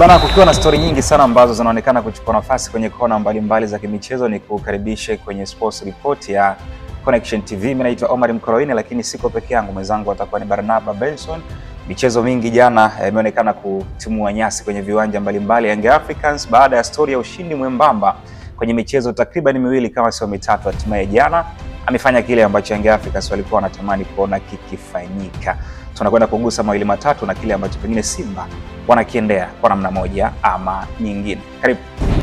Bana, kukiwa na stori nyingi sana ambazo zinaonekana kuchukua nafasi kwenye kona mbalimbali mbali za kimichezo, ni kukaribishe kwenye sports report ya Connection TV. Mimi naitwa Omar Mkoroini, lakini siko peke yangu, mwenzangu atakuwa ni Barnaba Benson. Michezo mingi jana imeonekana kutimua nyasi kwenye viwanja mbalimbali. Young Africans baada ya stori ya ushindi mwembamba kwenye michezo takriban miwili kama sio mitatu, hatimaye jana amefanya kile ambacho Young Africans walikuwa wanatamani kuona kikifanyika. Tunakwenda kugusa mawili matatu na kile ambacho pengine Simba wanakiendea kwa namna moja ama nyingine. Karibu.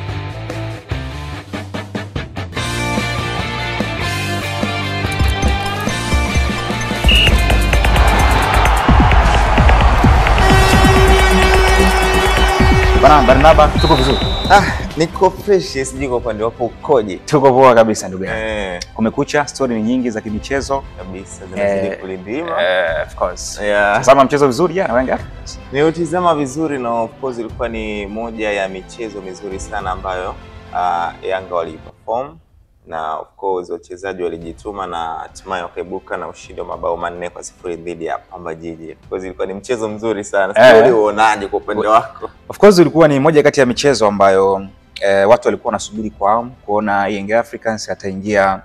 Bana Barnaba, tuko vizuri, Ah, niko fresh, sijui kwa upande wako ukoje? tuko poa kabisa ndugu yangu. Eh, Kumekucha, stori ni nyingi za kimichezo. kabisa zinazidi Eh, kulindima. Eh, of course. Yeah. Tazama mchezo vizuri jana Young Africans. Niutizama vizuri na of course ilikuwa ni moja ya michezo mizuri sana ambayo uh, Yanga waliperform na of course wachezaji walijituma na hatimaye wakaibuka na ushindi wa mabao manne kwa sifuri dhidi ya Pamba Jiji. Of course ilikuwa ni mchezo mzuri sana. Eh. Sijui uonaje kwa upande wako? Of course ulikuwa ni moja kati ya michezo ambayo eh, watu walikuwa wanasubiri kwa hamu kuona Young Africans ataingia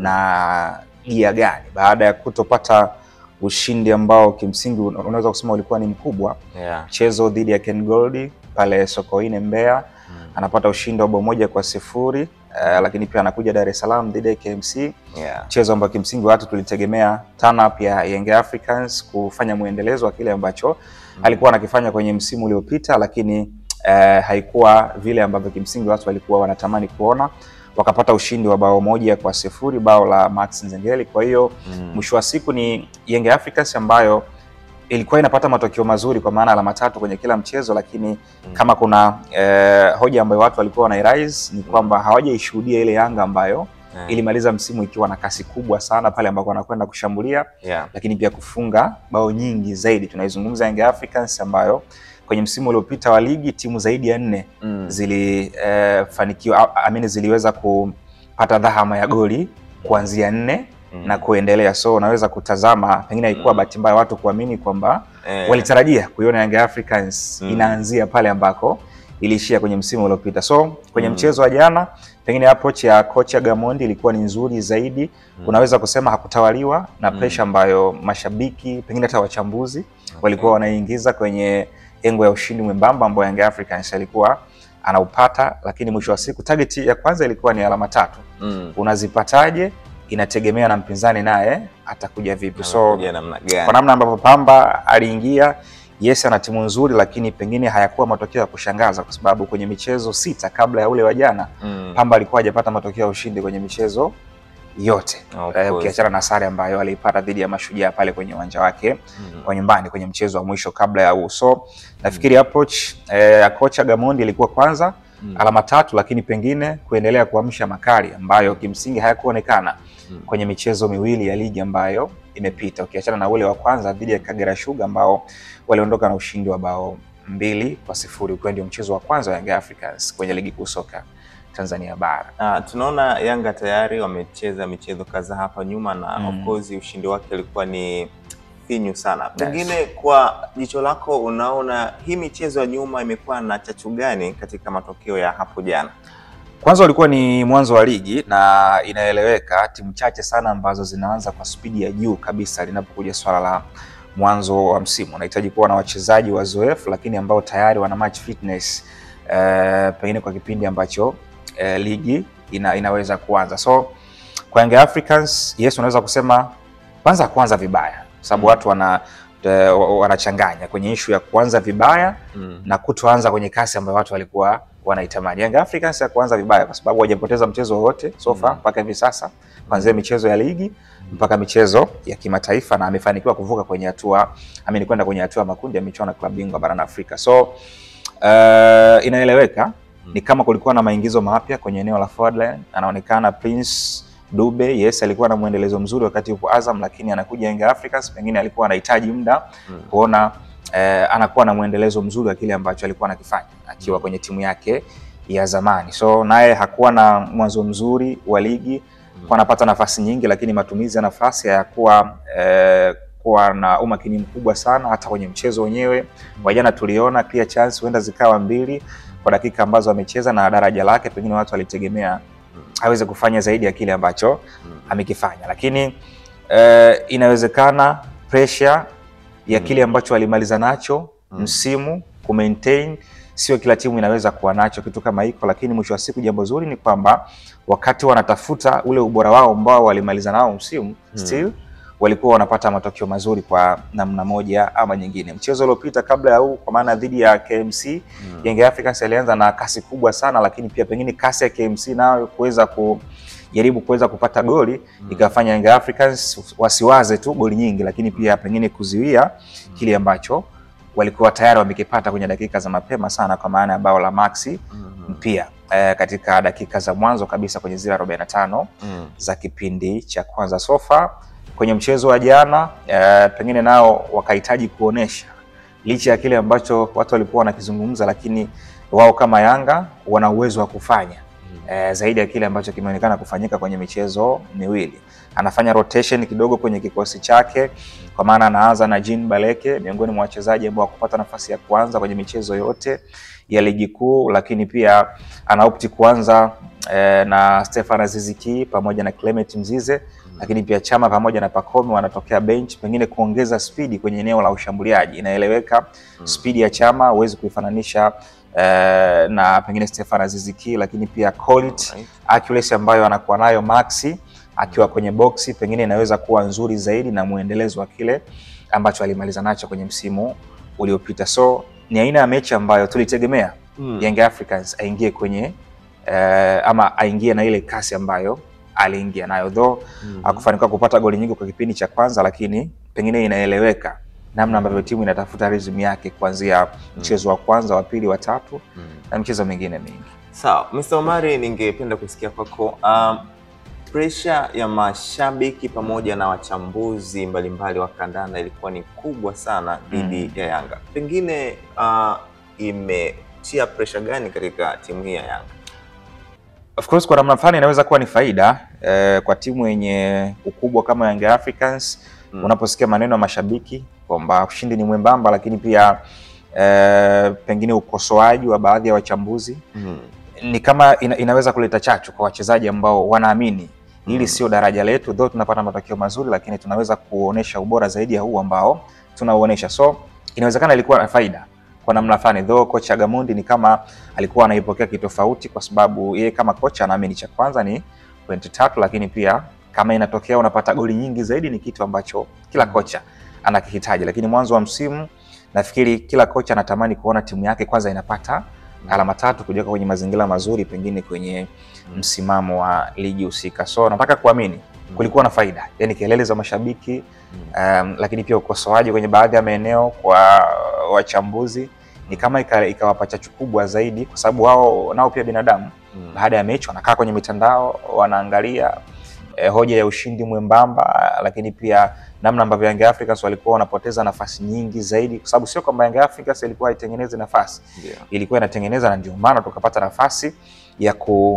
na gia gani baada ya kutopata ushindi ambao kimsingi una- unaweza kusema ulikuwa ni mkubwa. Yeah. Mchezo dhidi ya Ken Gold pale Sokoine Mbeya, Mm. anapata ushindi wa bao moja kwa sifuri eh, lakini pia anakuja Dar es Salaam dhidi ya KMC Yeah. mchezo ambao kimsingi watu tulitegemea turn up ya Young Africans kufanya mwendelezo wa kile ambacho alikuwa anakifanya kwenye msimu uliopita, lakini eh, haikuwa vile ambavyo kimsingi watu walikuwa wanatamani kuona. Wakapata ushindi wa bao moja kwa sifuri, bao la Max Nzengeli. Kwa hiyo Mm. mwisho wa siku ni Young Africans ambayo ilikuwa inapata matokeo mazuri kwa maana alama tatu kwenye kila mchezo, lakini kama kuna eh, hoja ambayo watu walikuwa wanairaise ni kwamba hawajaishuhudia ile Yanga ambayo Yeah. ilimaliza msimu ikiwa na kasi kubwa sana pale ambako wanakwenda kushambulia, Yeah. lakini pia kufunga bao nyingi zaidi. Tunaizungumza Young Africans ambayo kwenye msimu uliopita wa ligi timu zaidi ya nne Mm. zilifanikiwa amini, ziliweza kupata dhahama ya goli kuanzia nne Mm. na kuendelea. So unaweza kutazama, pengine haikuwa Mm. bahati mbaya watu kuamini kwamba Eh. walitarajia kuiona Young Africans Mm. inaanzia pale ambako iliishia kwenye msimu uliopita. So kwenye Mm. mchezo wa jana, pengine approach ya kocha Gamondi ilikuwa ni nzuri zaidi. Mm. Unaweza kusema hakutawaliwa na Mm. pressure ambayo mashabiki pengine hata wachambuzi walikuwa wanaingiza kwenye engo ya ushindi mwembamba ambao Young Africans alikuwa anaupata, lakini mwisho wa siku target ya kwanza ilikuwa ni alama tatu. Mm. Unazipataje inategemea na mpinzani naye atakuja vipi. So Amekuja namna gani? kwa namna ambavyo Pamba aliingia, yes, ana timu nzuri, lakini pengine hayakuwa matokeo ya kushangaza, kwa sababu kwenye michezo sita kabla ya ule wa jana Mm. Pamba alikuwa hajapata matokeo ya ushindi kwenye michezo yote Of Eh, course. ukiachana na sare ambayo aliipata dhidi ya Mashujaa pale kwenye uwanja wake Mm. wa nyumbani kwenye mchezo wa mwisho kabla ya huu. So nafikiri approach eh, ya kocha Gamondi ilikuwa kwanza Mm. alama tatu, lakini pengine kuendelea kuamsha makali ambayo kimsingi hayakuonekana Mm. kwenye michezo miwili ya ligi ambayo imepita, ukiachana na ule wa kwanza dhidi ya Kagera Sugar ambao waliondoka na ushindi wa bao mbili kwa sifuri ukiwa ndio mchezo wa kwanza wa Young Africans kwenye ligi kuu soka Tanzania bara. Ah, tunaona Yanga tayari wamecheza michezo kadhaa hapa nyuma na Mm. of course ushindi wake ulikuwa ni finyu sana. Pengine kwa jicho lako unaona hii michezo ya nyuma imekuwa na chachu gani katika matokeo ya hapo jana? Kwanza ulikuwa ni mwanzo wa ligi na inaeleweka, timu chache sana ambazo zinaanza kwa spidi ya juu kabisa linapokuja swala la mwanzo wa msimu. Unahitaji kuwa na wachezaji wazoefu, lakini ambao tayari wana match fitness eh, pengine kwa kipindi ambacho eh, ligi ina, inaweza kuanza. So kwa Young Africans, yes, unaweza kusema kwanza kuanza vibaya, kwa sababu Mm. watu wana eh, wanachanganya kwenye ishu ya kuanza vibaya Mm. na kutoanza kwenye kasi ambayo watu walikuwa wanaitamani. Young Africans ya kuanza vibaya kwa sababu hawajapoteza mchezo wowote so far Mm. mpaka hivi sasa, kuanzia michezo ya ligi mpaka michezo ya kimataifa, na amefanikiwa kuvuka kwenye hatua amini kwenda kwenye hatua ya makundi ya michuano ya klabu bingwa barani Afrika. So uh, inaeleweka ni kama kulikuwa na maingizo mapya kwenye eneo la forward line. Anaonekana Prince Dube, yes, alikuwa na mwendelezo mzuri wakati yupo Azam, lakini anakuja Young Africans, pengine alikuwa anahitaji muda Mm. kuona eh, anakuwa na mwendelezo mzuri wa kile ambacho alikuwa anakifanya akiwa Mm. kwenye timu yake ya zamani. So naye hakuwa na mwanzo mzuri wa ligi, Mm. kwa anapata nafasi nyingi, lakini matumizi ya nafasi hayakuwa eh, kuwa na umakini mkubwa sana hata kwenye mchezo wenyewe. Wa jana tuliona clear chance huenda zikawa mbili kwa dakika ambazo amecheza na daraja lake, pengine watu walitegemea aweze kufanya zaidi ya kile ambacho amekifanya, lakini eh, inawezekana pressure ya kile ambacho alimaliza nacho msimu ku maintain sio kila timu inaweza kuwa nacho kitu kama hiko, lakini mwisho wa siku jambo zuri ni kwamba wakati wanatafuta ule ubora wao ambao walimaliza nao msimu still walikuwa wanapata matokeo mazuri kwa namna moja ama nyingine. Mchezo uliopita kabla ya huu, kwa maana dhidi ya KMC Young Africans alianza na kasi kubwa sana, lakini pia pengine kasi ya KMC nayo kuweza kujaribu kuweza kupata goli ikafanya Young Africans wasiwaze tu goli nyingi, lakini pia pengine kuziwia kile ambacho walikuwa tayari wamekipata kwenye dakika za mapema sana, kwa maana ya bao la Maxi pia eh, katika dakika za mwanzo kabisa kwenye zile 45 za kipindi cha kwanza. Sofa kwenye mchezo wa jana eh, pengine nao wakahitaji kuonesha licha ya kile ambacho watu walikuwa wanakizungumza, lakini wao kama Yanga wana uwezo wa kufanya eh, zaidi ya kile ambacho kimeonekana kufanyika kwenye michezo miwili. Anafanya rotation kidogo kwenye kikosi chake, kwa maana anaanza na Jean Baleke miongoni mwa wachezaji ambao wakupata nafasi ya kwanza kwenye michezo yote ya ligi kuu, lakini pia anaopti kuanza eh, na Stefan Aziziki pamoja na Clement Mzize lakini pia Chama pamoja na Pacome wanatokea bench, pengine kuongeza spidi kwenye eneo la ushambuliaji. Inaeleweka spidi ya Chama huwezi kuifananisha eh, na pengine Stefan Aziziki, lakini pia quality Alright. accuracy ambayo anakuwa nayo Maxi akiwa kwenye boksi pengine inaweza kuwa nzuri zaidi na mwendelezo wa kile ambacho alimaliza nacho kwenye msimu uliopita. So ni aina ya mechi ambayo tulitegemea Mm. Young Africans aingie kwenye eh, ama aingie na ile kasi ambayo aliingia nayo though Mhm. hakufanikiwa kupata goli nyingi kwa kipindi cha kwanza, lakini pengine inaeleweka namna ambavyo timu inatafuta rhythm yake kuanzia mchezo wa kwanza, wa pili, wa tatu Mm. na michezo mingine mingi. Sawa, Mr. Omari, ningependa kusikia kwako um, pressure ya mashabiki pamoja na wachambuzi mbalimbali wa kandanda ilikuwa ni kubwa sana dhidi ya Yanga. Pengine uh, imetia pressure gani katika timu hii ya Yanga? Of course kwa namna fulani inaweza kuwa ni faida eh, kwa timu yenye ukubwa kama Young Africans Mm. unaposikia maneno ya mashabiki kwamba ushindi ni mwembamba, lakini pia eh, pengine ukosoaji wa baadhi ya wachambuzi Mm. ni kama ina, inaweza kuleta chachu kwa wachezaji ambao wanaamini hili sio daraja letu, though tunapata matokeo mazuri, lakini tunaweza kuonesha ubora zaidi ya huu ambao tunauonesha. So inawezekana ilikuwa na faida kwa namna fulani, though kocha Gamondi ni kama alikuwa anaipokea kitofauti, kwa sababu yeye kama kocha anaamini cha kwanza ni pointi tatu, lakini pia kama inatokea unapata goli nyingi zaidi ni kitu ambacho kila kocha anakihitaji, lakini mwanzo wa msimu nafikiri kila kocha anatamani kuona timu yake kwanza inapata alama tatu kujiweka kwenye mazingira mazuri pengine kwenye msimamo wa ligi husika. So nataka kuamini kulikuwa na faida, yani kelele za mashabiki um, lakini pia ukosoaji kwenye baadhi ya maeneo kwa wachambuzi ni kama ika- ikawapa chachu kubwa zaidi, kwa sababu wao nao pia binadamu. Mm. Baada ya mechi wanakaa kwenye mitandao wanaangalia eh, hoja ya ushindi mwembamba, lakini pia namna ambavyo Young Africans walikuwa wanapoteza nafasi nyingi zaidi, kwa sababu sio kwamba Young Africans ilikuwa haitengenezi nafasi Ndio. ilikuwa inatengeneza na ndio maana tukapata nafasi ya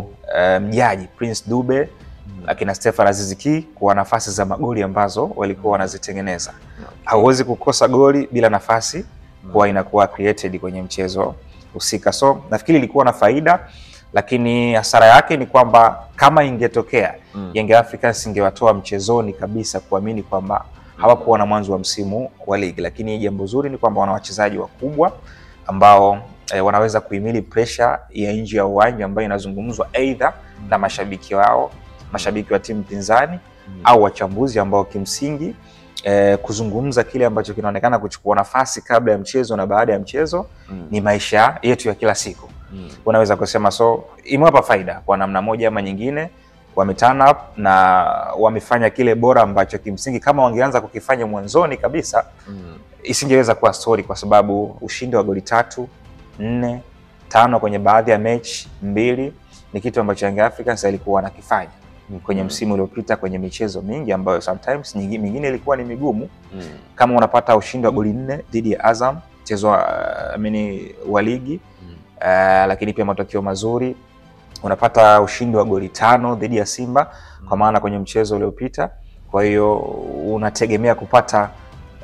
kumjaji Prince Dube akina Stefan Aziz Ki kwa nafasi za magoli ambazo walikuwa wanazitengeneza. Hauwezi kukosa goli bila nafasi kuwa inakuwa created kwenye mchezo husika. So nafikiri ilikuwa na faida, lakini hasara yake ni kwamba kama ingetokea Mm. Young Africans ingewatoa mchezoni kabisa, kuamini kwamba hawakuwa na mwanzo wa msimu wa ligi. Lakini jambo zuri ni kwamba wana wachezaji wakubwa ambao eh, wanaweza kuhimili pressure ya nje ya uwanja ambayo inazungumzwa aidha na mashabiki wao, mashabiki wa timu pinzani au wachambuzi ambao kimsingi eh, kuzungumza kile ambacho kinaonekana kuchukua nafasi kabla ya mchezo na baada ya mchezo Mm. ni maisha yetu ya kila siku Mm. unaweza kusema so imewapa faida kwa namna moja ama nyingine wame turn up na wamefanya kile bora ambacho kimsingi kama wangeanza kukifanya mwanzoni kabisa Mm. isingeweza kuwa story kwa sababu ushindi wa goli tatu nne tano kwenye baadhi ya mechi mbili ni kitu ambacho Young Africans alikuwa wanakifanya kwenye msimu uliopita kwenye michezo mingi ambayo sometimes nyingi- mingine ilikuwa ni migumu Mm. kama unapata ushindi wa goli nne dhidi ya Azam mchezo wa, uh, amini wa ligi Mm. uh, lakini pia matokeo mazuri unapata ushindi wa goli tano dhidi ya Simba kwa maana kwenye mchezo uliopita. Kwa hiyo unategemea kupata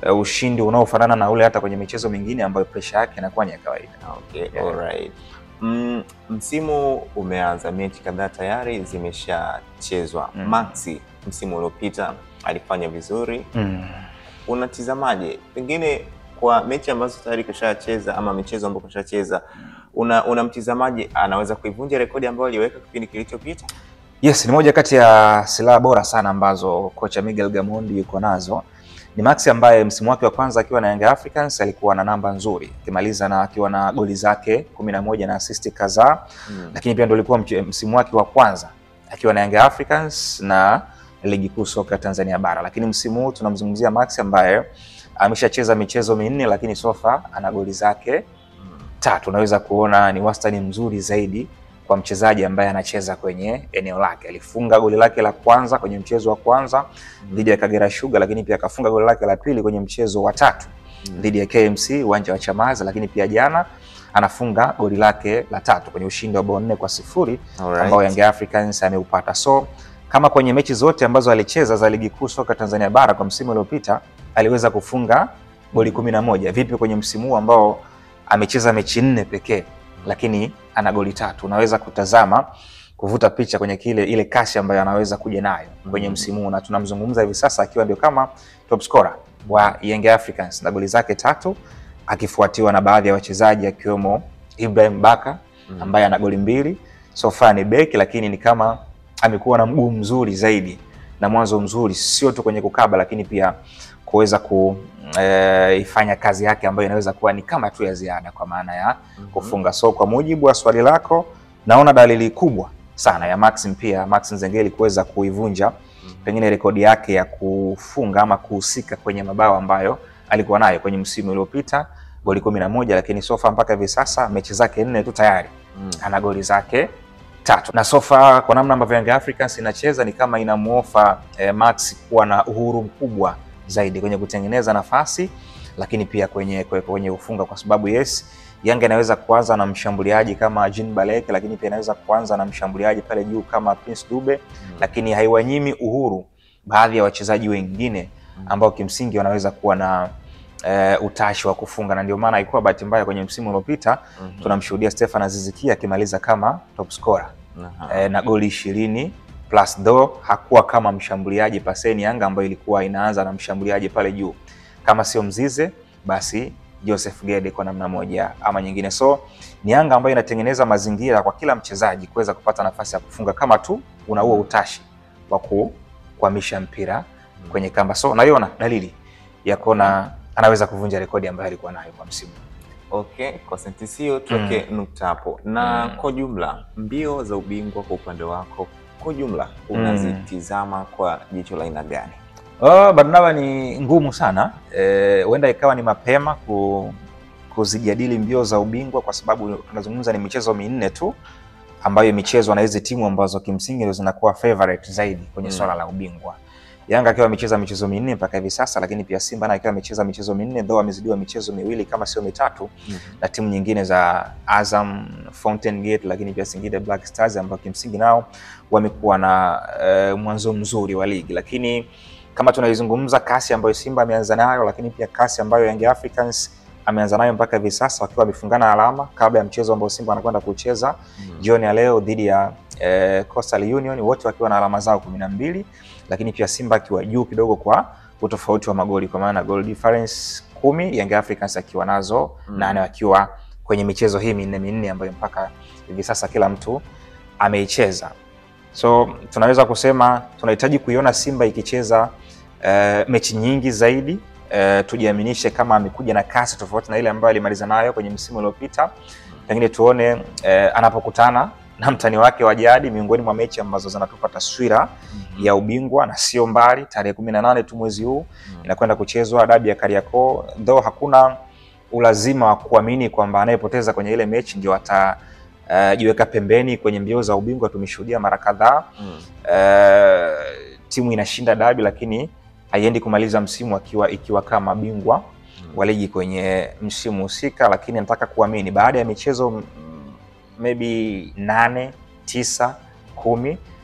uh, ushindi unaofanana na ule hata kwenye michezo mingine ambayo presha yake inakuwa ni ya kawaida. Okay, Yeah. alright. Mm, msimu umeanza, mechi kadhaa tayari zimeshachezwa. Mm. Maxi msimu uliopita alifanya vizuri, Mm. unatizamaje pengine kwa mechi ambazo tayari kashacheza ama michezo ambayo kashacheza, una unamtizamaje, anaweza kuivunja rekodi ambayo aliweka kipindi kilichopita? Yes, ni moja kati ya silaha bora sana ambazo kocha Miguel Gamondi yuko nazo. Ni Maxi ambaye msimu wake wa kwanza akiwa na Young Africans alikuwa na namba nzuri, akimaliza na akiwa na goli zake kumi na moja na assist kadhaa, Mm. lakini pia ndio ulikuwa mche- msimu wake wa kwanza akiwa na Young Africans na ligi kuu soka Tanzania bara. Lakini msimu huu tunamzungumzia Maxi ambaye ameshacheza michezo minne, lakini sofa ana goli zake Mm. tatu. Unaweza kuona ni wastani mzuri zaidi kwa mchezaji ambaye anacheza kwenye eneo lake. Alifunga goli lake la kwanza kwenye mchezo wa kwanza dhidi ya Kagera Sugar, lakini pia akafunga goli lake la pili kwenye mchezo wa tatu Mm. dhidi ya KMC uwanja wa Chamazi, lakini pia jana anafunga goli lake la tatu kwenye ushindi wa bao nne kwa sifuri Alright. ambao Young Africans ameupata. So kama kwenye mechi zote ambazo alicheza za ligi kuu soka Tanzania bara kwa msimu uliopita aliweza kufunga goli kumi na moja. Vipi kwenye msimu huu ambao amecheza mechi nne pekee lakini ana goli tatu? Unaweza kutazama kuvuta picha kwenye kile ile kasi ambayo anaweza kuja nayo kwenye Mhm. msimu huu, na tunamzungumza hivi sasa akiwa ndio kama top scorer wa Young Africans na goli zake tatu, akifuatiwa na baadhi ya wachezaji akiwemo Ibrahim Baka Mm. ambaye ana goli mbili. So far ni beki, lakini ni kama amekuwa na mguu mzuri zaidi na mwanzo mzuri, sio tu kwenye kukaba, lakini pia kuweza kuifanya kazi yake ambayo inaweza kuwa ni kama tu ya ziada kwa maana ya Mhm. kufunga. So kwa mujibu wa swali lako, naona dalili kubwa sana ya Maxim pia Max Nzengeli kuweza kuivunja Mhm. pengine rekodi yake ya kufunga ama kuhusika kwenye mabao ambayo alikuwa nayo kwenye msimu uliopita goli kumi na moja, lakini sofa mpaka hivi sasa mechi zake nne tu tayari Mm. ana goli zake tatu na sofa kwa namna ambavyo Young Africans inacheza ni kama inamuofa eh, Max kuwa na uhuru mkubwa zaidi kwenye kutengeneza nafasi, lakini pia kwenye kwenye, kwenye ufunga, kwa sababu yes, Yanga inaweza kuanza na mshambuliaji kama Jean Baleke, lakini pia inaweza kuanza na mshambuliaji pale juu kama Prince Dube, Mm. lakini haiwanyimi uhuru baadhi ya wachezaji wengine ambao kimsingi wanaweza kuwa na eh, utashi wa kufunga, na ndio maana haikuwa bahati mbaya kwenye msimu uliopita Mhm. tunamshuhudia Stefan Azizikia akimaliza kama top scorer Aha. e, na goli ishirini plus do hakuwa kama mshambuliaji paseni Yanga ambayo ilikuwa inaanza na mshambuliaji pale juu, kama sio Mzize basi Joseph Gede kwa namna moja ama nyingine. So ni Yanga ambayo inatengeneza mazingira kwa kila mchezaji kuweza kupata nafasi ya kufunga kama tu una huo utashi wa ku- kuhamisha mpira kwenye kamba. So naiona dalili ya kuona anaweza kuvunja rekodi ambayo alikuwa nayo kwa msimu. Okay, kwa sentensi hiyo tuweke nukta hapo. Na Mm. kwa jumla mbio za ubingwa kwa upande wako kwa jumla Mm. unazitizama kwa jicho la aina gani? Oh, Barnaba ni ngumu sana Eh, huenda ikawa ni mapema ku, kuzijadili mbio za ubingwa kwa sababu tunazungumza ni michezo minne tu ambayo imechezwa na hizi timu ambazo kimsingi ndio zinakuwa favorite zaidi kwenye Mm. swala la ubingwa. Yanga akiwa amecheza michezo minne mpaka hivi sasa, lakini pia Simba naye akiwa amecheza michezo minne though amezidiwa michezo miwili kama sio mitatu na timu nyingine za Azam, Fountain Gate, lakini pia Singida Black Stars ambao kimsingi nao wamekuwa na eh, mwanzo mzuri wa ligi, lakini kama tunaizungumza kasi ambayo Simba ameanza nayo, lakini pia kasi ambayo Young Africans ameanza nayo mpaka hivi sasa wakiwa wamefungana alama kabla ya mchezo ambao Simba anakwenda kucheza jioni ya leo dhidi ya eh, Coastal Union, wote wakiwa na alama zao kumi na mbili, lakini pia Simba akiwa juu kidogo kwa utofauti wa magoli, kwa maana goal difference kumi, Young Africans akiwa nazo Mm. nane, wakiwa kwenye michezo hii minne minne ambayo mpaka hivi sasa kila mtu ameicheza. So tunaweza kusema tunahitaji kuiona Simba ikicheza eh, mechi nyingi zaidi eh, tujiaminishe kama amekuja na kasi tofauti na ile ambayo alimaliza nayo kwenye msimu uliopita. Pengine tuone eh, anapokutana na mtani wake wa jadi miongoni mwa mechi ambazo zinatupa taswira ya ubingwa na sio mbali, tarehe kumi na nane tu mwezi huu inakwenda kuchezwa dabi ya Kariakoo, though hakuna ulazima wa kuamini kwamba anayepoteza kwenye ile mechi ndio atajiweka pembeni kwenye mbio za ubingwa. Tumeshuhudia mara kadhaa Mm. eh, timu inashinda dabi lakini haiendi kumaliza msimu akiwa ikiwa kama bingwa wa ligi kwenye msimu husika, lakini nataka kuamini baada ya michezo mm, maybe nane tisa kumi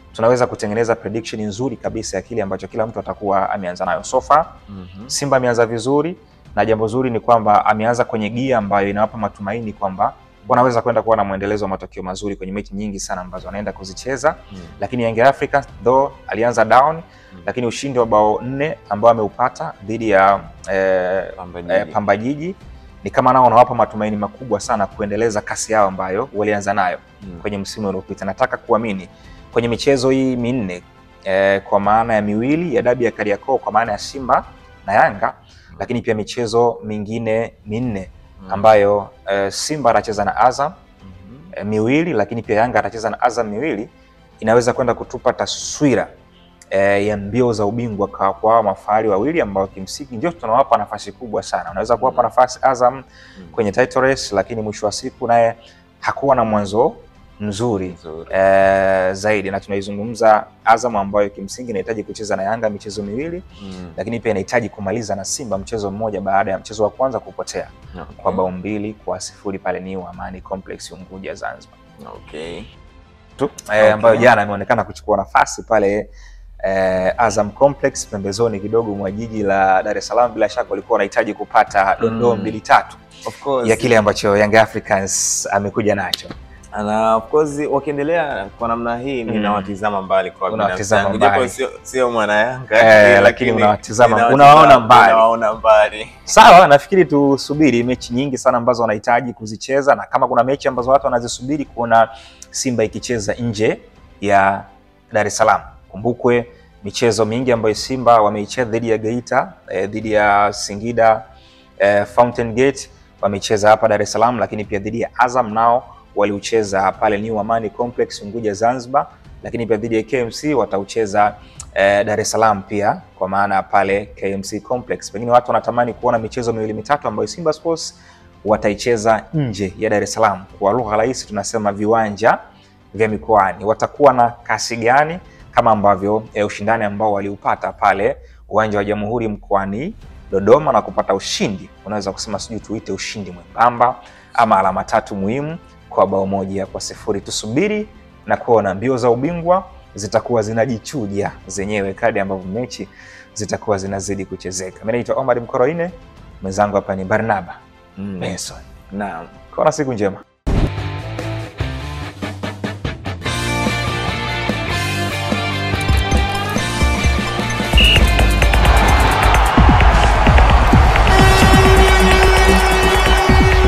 tunaweza kutengeneza prediction nzuri kabisa ya kile ambacho kila mtu atakuwa ameanza nayo so far. Mhm. Simba ameanza vizuri na jambo zuri ni kwamba ameanza kwenye gia ambayo inawapa matumaini kwamba wanaweza kwenda kuwa na mwendelezo wa matokeo mazuri kwenye mechi nyingi sana ambazo wanaenda kuzicheza. Mm. Lakini Young Africans though alianza down, lakini ushindi wa bao nne ambao ameupata dhidi ya eh, Pamba eh, Jiji. Pamba Jiji ni kama nao wanawapa matumaini makubwa sana kuendeleza kasi yao ambayo walianza nayo Mm. kwenye msimu uliopita. Nataka kuamini kwenye michezo hii minne eh, kwa maana ya miwili ya dabi ya Kariakoo kwa maana ya Simba na Yanga, lakini pia michezo mingine minne Mm. ambayo eh, Simba atacheza na Azam Mhm. eh, miwili, lakini pia Yanga atacheza na Azam miwili, inaweza kwenda kutupa taswira eh, ya mbio za ubingwa kwa kwa hawa mafahari wawili ambao kimsingi ndio tunawapa nafasi kubwa sana. Unaweza kuwapa Mm. nafasi Azam Mm. kwenye title race, lakini mwisho wa siku naye hakuwa na mwanzo mzuri Nzuri. eh, zaidi, na tunaizungumza Azam ambayo kimsingi inahitaji kucheza na Yanga michezo miwili, Mm. lakini pia inahitaji kumaliza na Simba mchezo mmoja baada ya mchezo wa kwanza kupotea Okay. kwa bao mbili kwa sifuri pale New Amani Complex Unguja, Zanzibar Okay. tu eh, Okay. ambayo jana imeonekana kuchukua nafasi pale eh, Azam Complex pembezoni kidogo mwa jiji la Dar es Salaam. Bila shaka walikuwa wanahitaji kupata dondoo Mm. mbili tatu Of course. ya kile ambacho Young Africans amekuja nacho. na of course wakiendelea kwa namna hii Mm. ninawatizama mbali kwa binafsi Unawatizama yangu, japo mbali. sio sio mwana Yanga Eh, lakini unawatizama- ninawatizama- unawaona mbali. unawaona mbali. Sawa, nafikiri tusubiri mechi nyingi sana ambazo wanahitaji kuzicheza, na kama kuna mechi ambazo watu wanazisubiri kuona Simba ikicheza nje ya Dar es Salaam. Kumbukwe michezo mingi ambayo Simba wameicheza dhidi ya Geita, eh, dhidi ya Singida eh, Fountain Gate wamecheza hapa Dar es Salaam, lakini pia dhidi ya Azam nao waliucheza pale New Amani Complex Unguja Zanzibar, lakini pia dhidi ya KMC wataucheza eh, Dar es Salaam pia kwa maana pale KMC Complex. Pengine watu wanatamani kuona michezo miwili mitatu ambayo Simba Sports wataicheza nje ya Dar es Salaam. Kwa lugha rahisi tunasema viwanja vya mikoani. Watakuwa na kasi gani kama ambavyo eh, ushindani ambao waliupata pale uwanja wa Jamhuri mkoani Dodoma na kupata ushindi, unaweza kusema sijui tuite ushindi mwembamba ama alama tatu muhimu kwa bao moja kwa sifuri. Tusubiri na kuona mbio za ubingwa zitakuwa zinajichuja zenyewe kadri ambavyo mechi zitakuwa zinazidi kuchezeka. Mimi naitwa Omar Mkoroine, mwenzangu hapa ni Barnaba Mm. Benson. Naam. Kuwa na siku njema.